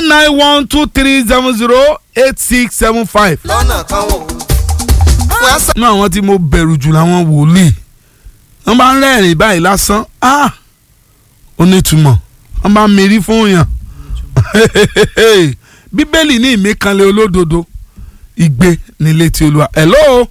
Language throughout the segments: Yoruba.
nine one two three seven zero eight six seven five. lọ́nà kan wò wọ́n á sọ. nínú àwọn tí mo bẹ̀rù jù làwọn wòlíì wọ́n bá ń rẹ́rìn báyìí lásán ah ó nítumọ̀ wọ́n bá ń mérí fún yàn bíbélì ní ìmíkanlẹ̀ olódodo igbe nílé tí olúwa hello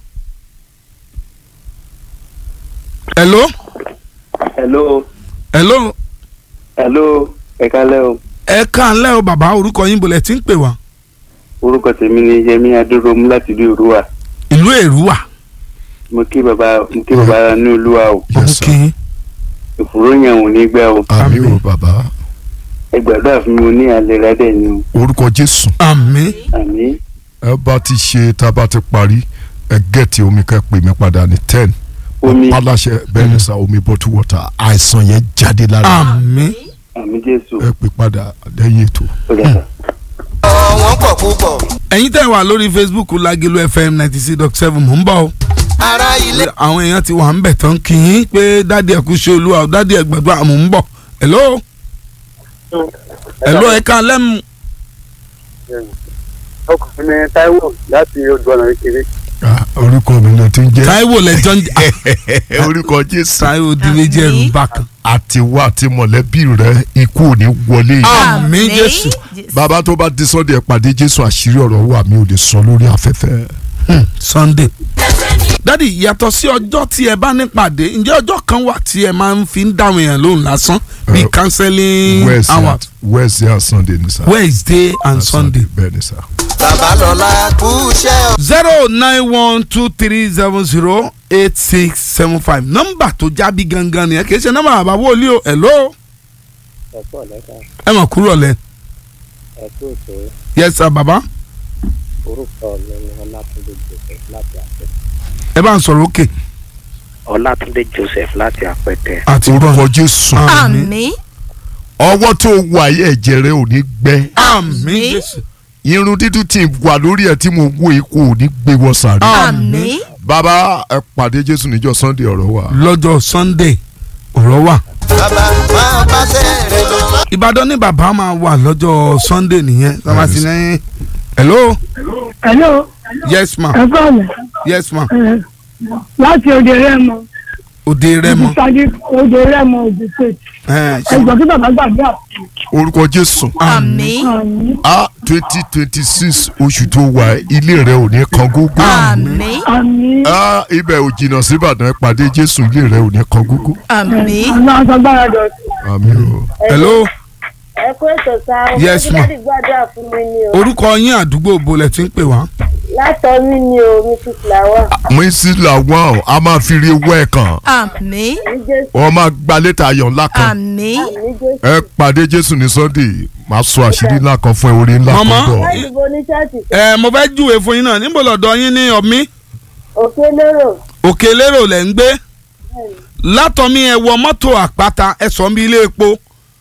hello hello hello hello ẹ kálẹ́ o ẹ káàlẹ́ o bàbá orúkọ yín bolẹ̀ tí ń pè wá orúkọ tèmi ni yẹmi adúrómú láti ìlú òrùwà ìlú èrúwà mo kí baba mo kí baba ní olúwa o Yes, sir. òkè ìfòró yẹn ò ní gbẹ o àmì Àmín. o bàbá ẹ gbàdúrà fún mi mo ní àlera dẹ ni o orúkọ jésù àmín àmì ẹ bá ti ṣe tá a bá ti parí ẹ gẹ̀ẹ́tì omi kẹ́ pè mí padà ní ten omi aláṣẹ bẹ́ẹ̀ ni sá omi bottle water àìsàn yẹn jáde lára àmín àmì jésù ẹ pè padà lẹ́yìn ètò. ó dàgbà. wọ́n pọ̀ púpọ̀ ẹ̀yin tẹ́ wà lórí facebook lagelu fm ninety six dot seven mò ń bọ̀ o. ará ilé àwọn èèyàn ti wà ń bẹ̀ tán kì í pé dádì ẹ̀kú ṣe olúwa o dádì ẹ̀gbẹ̀gbẹ̀ àmọ́ ń bọ̀ hello hello ẹ̀ka lẹ́mu ọkùnrin mi taiwo láti odò ọ̀nà kékeré Ah, orúkọ mi náà ti ń jẹ́ táíwò lẹ́jọ́ ń jà orúkọ jésù táíwò di méjì ẹ̀rù bákan àti wá àti mọ̀lẹ́bí rẹ ikú ò ní wọlé yìí. àmín jésù bàbá tó bá di sọ́dẹ̀ ẹ̀ pàdé jésù àṣírí ọ̀rọ̀ wà mí ò lè sọ lórí afẹ́fẹ́. Hmm, sunday dádì yàtọ̀ sí ọjọ́ tí ẹ bá nípàdé ǹjẹ́ ọjọ́ kan wà tí ẹ máa ń fi ń dáhùn èèyàn lóhùn lásán bíi Eh, counseling Wednesday hour and- Wednesday and Sunday ni sá. wednesday and sunday bẹ́ẹ̀ ni sá. bàbá lọ́la kú iṣẹ́ o. zero nine one two three seven zero eight six seven five nọ́mbà tó jábí gangan nìyẹn kì í ṣe nọ́mbà bàbá wòlíì o hello ẹ̀kọ́ lẹ́ka ẹ mọ̀ kúrò lẹ ẹ̀kọ́ ètò yes sir bàbá orúkọ mi ni ọlátúndé joseph láti àpẹtẹ. ẹ bá ń sọ̀rọ̀ òkè ọlátúndé joseph láti àpẹtẹ. àti orúkọ jésù àmín àmì ọwọ́ tó wà yẹ ẹ̀jẹ̀ rẹ ò ní gbẹ àmín jésù irun dídú tí wà lórí ẹ̀ tí mo wo ikú ò ní gbé wọ sàrí. àmì bàbá ẹ pàdé jésù níjọ́ sunday ọ̀rọ̀ wà. lọ́jọ́ sunday ọ̀rọ̀ wà bàbá máa bá sẹ́ẹ̀rẹ̀ lọ. ìbàdàn ní bàbá máa wà lọ́jọ́ sunday nìyẹn sábà sí ní hello hello yes ma ẹ kọ́ọ̀lù yes ma láti òde rẹ́mọ òde rẹmọ ìsàdí òde rẹ́mọ òde state ẹ ṣe ẹgbọ́n kí bàbá gbàgbé orúkọ jésù àmì àmì a twenty twenty six oṣù tó wà ilé rẹ ò ní kan gógó. àmì àmì a ibẹ̀ ò jìnnà síbàdàn ẹ pàdé jésù ilé rẹ ò ní kan gógó. àmì àwọn aṣọ́gbára dọ̀tí. àmì o. hello ẹ kó ètò sá o Yes, ma. láti gbàdúrà fún mi ni o orúkọ yín àdúgbò bolẹ̀ tí ń pè wá látọ̀ mí ni o mrs flower mo sì làwọn a máa fi rí ewé ẹ̀ kan àmì ní jésù wọ́n máa gba létà ayọ̀ ńlá kan àmì ní jésù ẹ pàdé jésù ní sunday máa sọ àṣírí ńlá kan fún ẹ orí ńlá kan Màmá. bọ̀. láti bo ní ṣọ́ọ̀ṣì ẹ mo fẹ́ júwe fún yín náà níbo lọ́dọ̀ yín ní ọ̀mí òkè lérò òkè lérò lẹ̀ ń gbé látọ̀mí ẹ wọ mọ́tò àpáta ẹ sọ bí ilé epo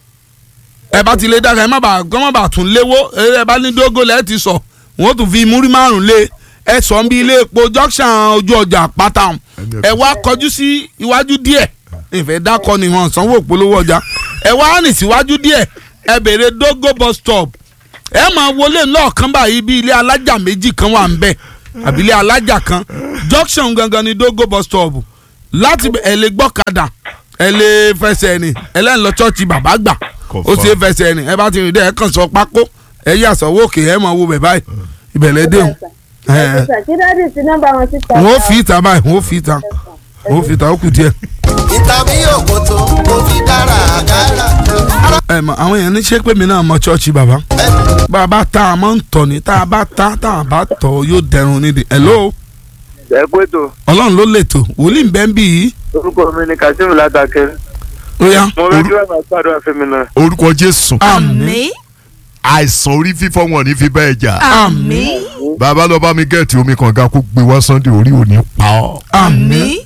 ẹ bá ti lé dára ẹ má bàa gbọ́n má bàa tún léwó ẹ bá ní dógó lẹ́ẹ̀ ti sọ wọ́n tún fi múrí márùn lé ẹ sọ bí ilé epo junction ojú ọjà àpáta ọ̀hún. ẹ wá kọjú sí iwájú díẹ̀ ìfẹ́ dákọ ni wọn sanwó òpolówó ọjà ẹ wá rìn síwájú díẹ̀ ẹ béèrè dógó bus stop ẹ máa wọlé lọ́ọ̀kan báyìí bí ilé alájà méjì kan wà ń bẹ̀ àbí ilé alájà kan junction gangan ni dógó bus stop láti bẹ̀, ẹ lè gbọ́kadà ẹ lè fẹsẹ̀ rìn ẹ lẹ́yìn lọ chọ́ọ̀chì bàbá gbà ó sì fẹsẹ̀ rìn ẹ bá ti rìn dẹ́ ẹ kàn sọ pákó ẹ yà sọ́wọ́ òkè ẹ máa wo bẹ̀ báyìí ìbẹ̀lẹ̀ dé o ẹ̀sà kí dáàdì sí nọ́mbà wọn síta wọ́n fi ìta báyìí wọ́n fi ìta wọ́n fi ìta ó kù díẹ̀. ìtàbí òkòtò mo fi dára àgárá. ẹ mọ àwọn èèyàn ní ṣé pé mi náà mọ chọ́ọ̀chì bàbá bàbá tá a máa ń tọ̀ ní tá a bá tá tá a bá tọ̀ yóò dẹrùn nídìí hello ẹ kó ètò ọlọ́run ló lètò wòlíì ń bẹ́ ń bì yìí orúkọ mi ni kazeem látàkẹ́ ó yá mo fẹ́ kí wọ́n máa gbàdúrà fún mi náà. orúkọ jésù àmì àìsàn orí fífọ́ wọn ní fi bẹ́ẹ̀ jà àmì bàbá lọ bá mi gẹ̀ẹ́tì omi kànga kó gbé wá sunday orí ò ní pa ọ́. àmì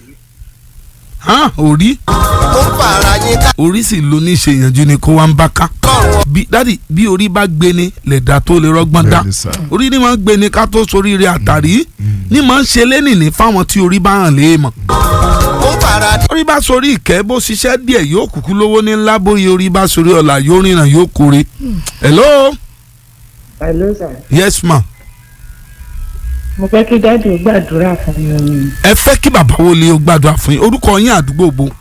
hàn orí ó ń fara yín ká orí sì ló ní ṣe ìyànjú ni kó wá ń bá ká lọ́rùn bí dádì bí orí bá gbé ni lẹ̀dá tó lè rọ́gbọ́n dá Bẹ́ẹ̀ni sà. orí ni máa ń gbé ni ká tó soríire àtàrí ni máa ń ṣe lénìní fáwọn tí orí bá hàn léèmọ̀ ó ń fara orí bá sorí ìkẹ́ bó ṣiṣẹ́ díẹ̀ yóò kúkú lówó ní ńlá bóyá orí bá sorí ọ̀la yóò rìnrìn yóò kórè. hello Hello sir. yes ma Mo fẹ́ kí dáàdì gbàdúrà fún mi. ẹ fẹ́ kí bàbá wo lè gbàdúrà fún yín orúkọ yín àdúgbò bo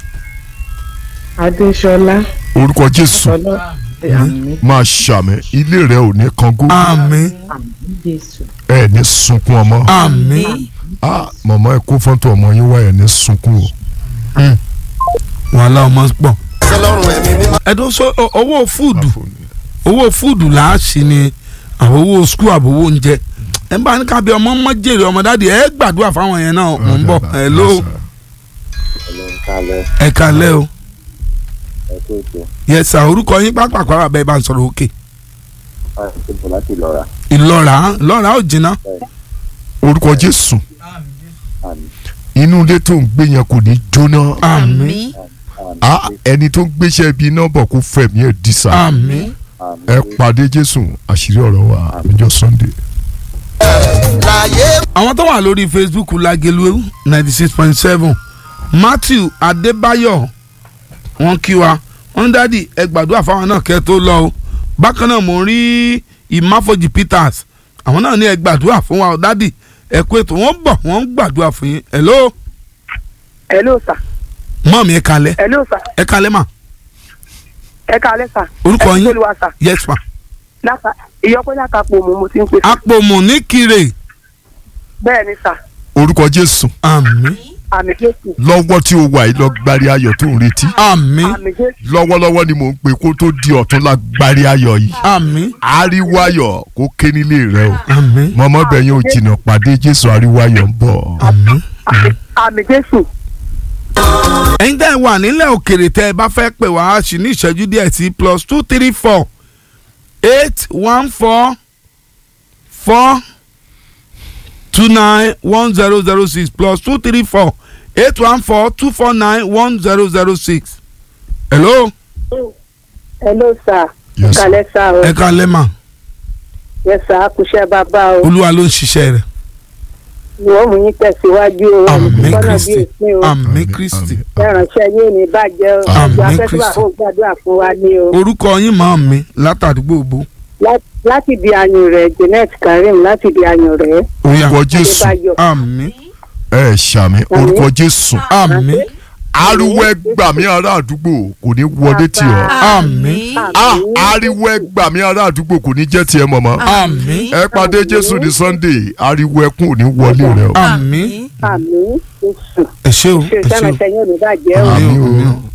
Adéṣọlá. orúkọ jésù Ọlọ́ àmì máa ṣàmì ilé rẹ ò ní kangó àmín Jésù. ẹ ní sunkún ọmọ àmín ah màmá ẹ kó fọ́ńtò ọmọ yín wá ẹ ní sunkún o wàhálà ọmọ pọ̀ sọlọ́run ẹ̀mí mímọ́. ẹ̀dọ́ sọ ọ- owó fúùdù owó fúùdù là á sí ni àwọn owó skul àbówó oúnjẹ ẹ bá ní kábí ọmọ mọ jèrè ọmọ dáàdi ẹ gbàdúrà fáwọn yẹn náà mò ń bọ̀ ẹ ló Ọlọ́run kálẹ̀ ẹ kalẹ́ o ẹ tó ètò yẹ sà orúkọ yín pápákọ̀ àbẹ̀ bá ń sọ̀rọ̀ òkè láti bọ̀ láti lọ́ra ìlọ́ra ìlọ́ra ò jìnnà orúkọ jésù àmì inú ilé tó ń gbé yẹn kò ní jóná àmín ah ẹni tó ń gbéṣẹ́ ibi náà bọ̀ kó fẹ̀mí ẹ̀ dísà àmín àmì ẹ pàdé jésù àṣírí ọ̀rọ̀ wa níjọ́ sunday. láyé àwọn tó wà lórí facebook lagelu ninety six point seven matthew adébáyọ̀ wọ́n kí wa wọ́n dádì ẹ gbàdúrà fáwọn náà kẹ́ tó lọ o bákan náà mo rí ìmáfojì peters àwọn náà ní ẹ gbàdúrà fún wa o dádì ẹ kú ètò wọ́n bọ̀ wọ́n ń gbàdúrà fún yín hello hello sir mọ́ mi ẹ kalẹ̀ hello sir ẹ kalẹ̀ mà ẹ káalẹ́ sir orúkọ ẹ yín kí ló wá sir yes ma láta ìyọpẹ́ látàpọ̀ mọ́ mo ti ń pè sir apòmù ní kire bẹ́ẹ̀ ni sir orúkọ jésù àmín àmì jésù lọ́wọ́ tí o wà yìí lọ gbárí ayọ̀ tó ń retí àmín àmì jésù lọ́wọ́lọ́wọ́ ni mò ń pè kó tó di ọ̀tún la gbárí ayọ̀ yìí àmín ariwo ayọ̀ kó ké nílé rẹ o àmín mọ̀mọ́ bẹ̀yìn ò jìnnà pàdé jésù ariwo ayọ̀ ń bọ̀. àmín. àmì- àmì jésù ẹ̀yin tẹ́ ẹ wà nílẹ̀ òkèrè tẹ́ ẹ bá fẹ́ pè wá sí ní ìṣẹ́jú díẹ̀ sí plus two three four eight one four four two nine one zero zero six plus two three four eight one four two four nine one zero zero six. hello hello sir Yes. kálẹ̀ sir o ẹ kalẹ́ mà yes sir kùṣẹ́ bàbá o olúwa ló ń ṣiṣẹ́ rẹ̀ wọ́n mú yín tẹ̀síwájú o àmín olùkọ́nà bí kristi èsìn o àmín kristi ẹ̀ránṣẹ́ yóò ní bàjẹ́ o Àmín àjọ afẹ́fẹ́ Kristi. àwọn gbàdúrà fún wa ní o orúkọ yín màá mi látàdúgbò bó. Lá- láti di ayùn rẹ̀ Janet Karim láti di ayùn rẹ̀ orúkọ jésù Adébáyọ̀ àmín ẹ ṣàmì orúkọ jésù àmín ariwo ẹgbàmí ará àdúgbò kò ní wọlé tì ọ́ àmín ah ariwo ẹgbàmí ará àdúgbò kò ní jẹ́ tiẹ̀ mọ̀mọ́ àmín ẹ pàdé jésù ní sunday ariwo ẹkún ò ní wọlé rẹ o. àmín àmì jésù ẹ ṣé o ṣe ẹ ṣé o. ìṣẹ́ránṣẹ́ yóò ní bàjẹ́ o. Àmín o, Àmín o. àmín o.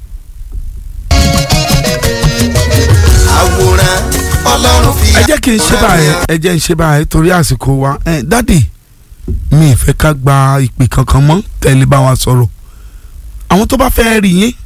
àwòrán ọlọ́run fi. ẹ jẹ́ kí n ṣe báyìí ẹ jẹ́ n ṣe báyìí torí àsìkò wa ẹ dádì mi ì fẹ́ ká gba ìpè kankan mọ́ tẹ́lẹ̀ bá wa sọ̀rọ̀ àwọn tó bá fẹ́ rí yín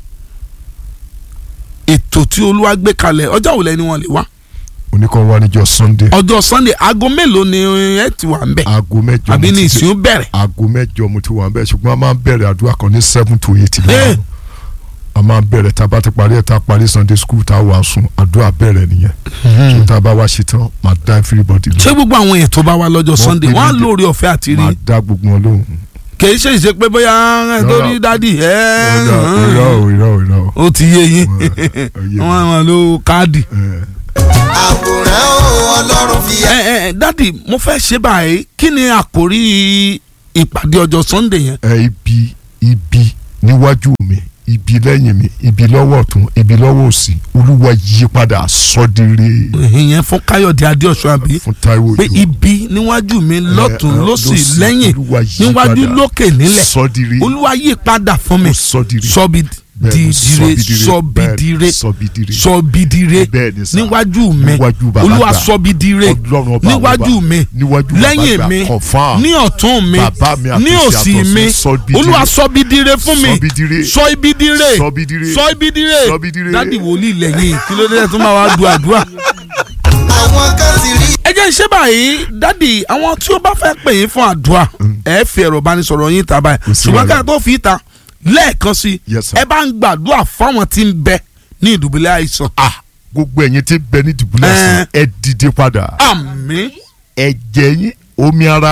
ètò tí olúwa gbé kalẹ̀ ọjọ́ òwúlẹ̀ ni wọ́n lè wá oníkan wá níjọ́ sunday ọjọ́ sunday aago mélòó ni ẹ ti wà ń bẹ̀ aago mẹ́jọ àbí mo ní ti ìsìn bẹ̀rẹ̀ aago mẹ́jọ mo ti wà ń bẹ̀ ṣùgbọ́n a máa ń bẹ̀rẹ̀ àdúrà kan ní seven to eight Eh. lẹ́yìn a máa ń bẹ̀rẹ̀ tá a bá ti parí ẹ̀ tá a parí sunday school tá a wà sùn àdúrà bẹ̀rẹ̀ nìyẹn so tá a bá wá ṣe tán máa dá everybody ṣé lọ gbogbo àwọn èèyàn tó bá wá lọ́jọ́ Wọ́n sunday pè wọ́n á mí dé. lórí ọ̀fẹ́ àti rí máa dá gbogbo wọn lóhùn. kì í ṣe ìṣe pé bóyá ẹ tó rí dádì ẹ irọ́ irọ́ o, irọ́ o, irọ́ o. ó ti yé yín Ó yé mi. wọ́n wọn lo káàdì. Eh, àwòrán ọlọ́run fi. ẹ ẹ dádì mo fẹ́ ṣe báyìí kí ni àkórí ìpàdé ọjọ́ sunday yẹn. ẹ ibi ibi níwájú mi ibi lẹ́yìn mi ibi lọ́wọ́ ọ̀tún ibi lọ́wọ́ òsì olúwa yí padà sọ́dire ìyẹn fún káyọ̀dé adéọ̀sùn àbí fún táíwò pé Òjó. ibi níwájú mi lọ́tún Eh, eh, lọ́sì lósì, lẹ́yìn Olúwa yí níwájú padà. lókè nílẹ̀ sọ́dire olúwa yí padà fún mi Ó sọ́dire sọ́bi Bẹ́ẹ̀ni, dìdire sọ́bidire sọ́bidire sọ́bidire Bẹ́ẹ̀ni sà. níwájú mi Níwájú bàbá olúwa àgbà. sọ́bidire Ọlọ́run ọba níwájú ọba. mi níwájú bàbá lẹ́yìn àgbà, mi confirm. ní ọ̀tún mi Bàbá mi àtòsí ní òsì àtọ̀sún, mi sọ́bidire. olúwa sọ́bidire fún mi Sọ́bidire. sọ́ibidire Sọ́bidire. sọ́ibidire Sọ́bidire. dádì wòlíì lẹ́yìn kí ló dé tó máa wá du àdúrà. àwọn kan ti rí. ẹ jẹ́ ṣé báyìí dádì àwọn tí ó bá fẹ́ pè yín fún àdúrà ẹ fi ẹ̀rọ ìbánisọ̀rọ̀ yín ta báyìí Kò sí ṣùgbọ́n wàhálà. ká tó fi ta lẹ́ẹ̀kan sí Yes, sir. ẹ bá ń gbàdúrà fáwọn tí ń bẹ ní ìdùbúlẹ̀ àìsàn. ah gbogbo ẹ̀yin tí ń bẹ ní dùbúlẹ̀ Eh. àìsàn ẹ dìde padà àmín ẹ̀jẹ̀ yín omi ara yín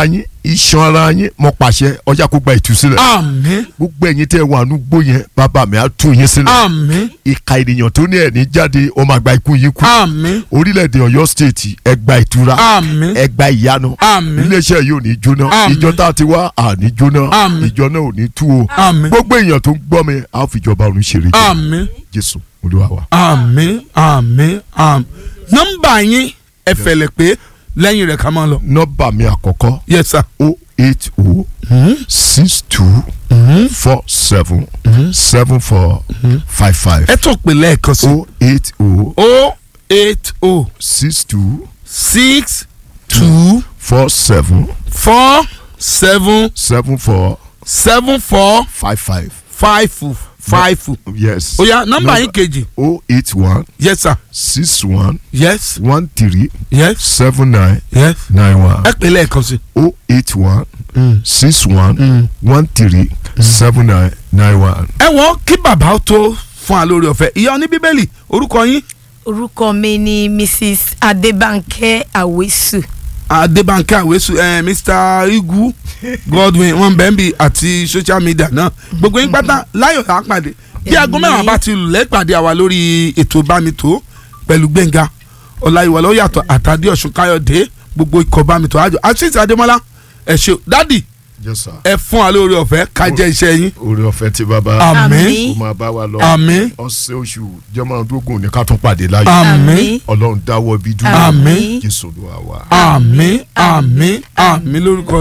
iṣan ara yín mo pàṣẹ ọjà kó gba ìtúsílẹ̀ àmín gbogbo ẹ̀yin tẹ́ wà nùgbò yẹn bàbá mi á tú yín sílẹ̀ àmín ìka ènìyàn tó ní ẹ̀ní jáde ọmọ àgbà ikú yín kú àmín orílẹ̀-èdè ọ̀yọ́ stéètì ẹgbà ìtura àmín ẹgbà ìyanu àmín iléeṣẹ́ yìí ò ní jóná Àmín. ìjọ tá a ti wá àní jóná Àmín. ìjọ náà ò ní tú o àmín gbogbo èèyàn tó ń gbọ́ mi á fi ìjọba ọ̀run ṣeré jẹ́ àmín jésù olúwa wa. àmín àmín àmín nọ́mbà yín ẹ fẹ̀lẹ̀ pé lẹ́yìn rẹ̀ ká máa lọ. nọ́mbà mi àkọ́kọ́ yes sir. o eight o six two four seven seven four five five ẹ tún pè lẹ́ẹ̀kan sí. o eight o o eight o six two six two four seven four seven seven four seven four five five. five five. yes. ó yá nọ́mbà yín kejì. o eight one yes sir. six one yes one three yes seven nine yes. nine one ẹ pè lẹ́ẹ̀kan sí. o eight one six one one three seven nine nine one. ẹ wọ́n kí bàbá ó tó fún wa lórí ọ̀fẹ́ ìyá oní bíbélì orúkọ yín orúkọ mi ni mrs adébánkẹ́ àwésù adébánkẹ́ àwésù ẹ mr igu godwin wọn bẹ́ẹ̀ bí àti social media náà gbogbo yín pátá láyọ̀ tá a pàdé bí aago mẹ́wàá bá ti lù lẹ́pàdé àwa lórí ètò bámitó pẹ̀lú gbẹ̀ngà ọláyíwọlá ó yàtọ̀ àtàdé ọ̀ṣun káyọ̀dé gbogbo ikọ̀ bámitó àjọ àṣìṣe adémọ́lá ẹ ṣé dádì yes sir. ẹ fún wa lórí ọ̀fẹ́ ká jẹ́ iṣẹ́ yín orí ọ̀fẹ́ tí bàbá àmín kó máa bá wa lọ Àmín. ọ̀sẹ̀ oṣù jọmọdógún ní ká tún pàdé láyọ̀ àmín ọlọ́run dáwọ́ ibi dúró Àmín. jésù olúwa wa. àmín àmín àmín lórúkọ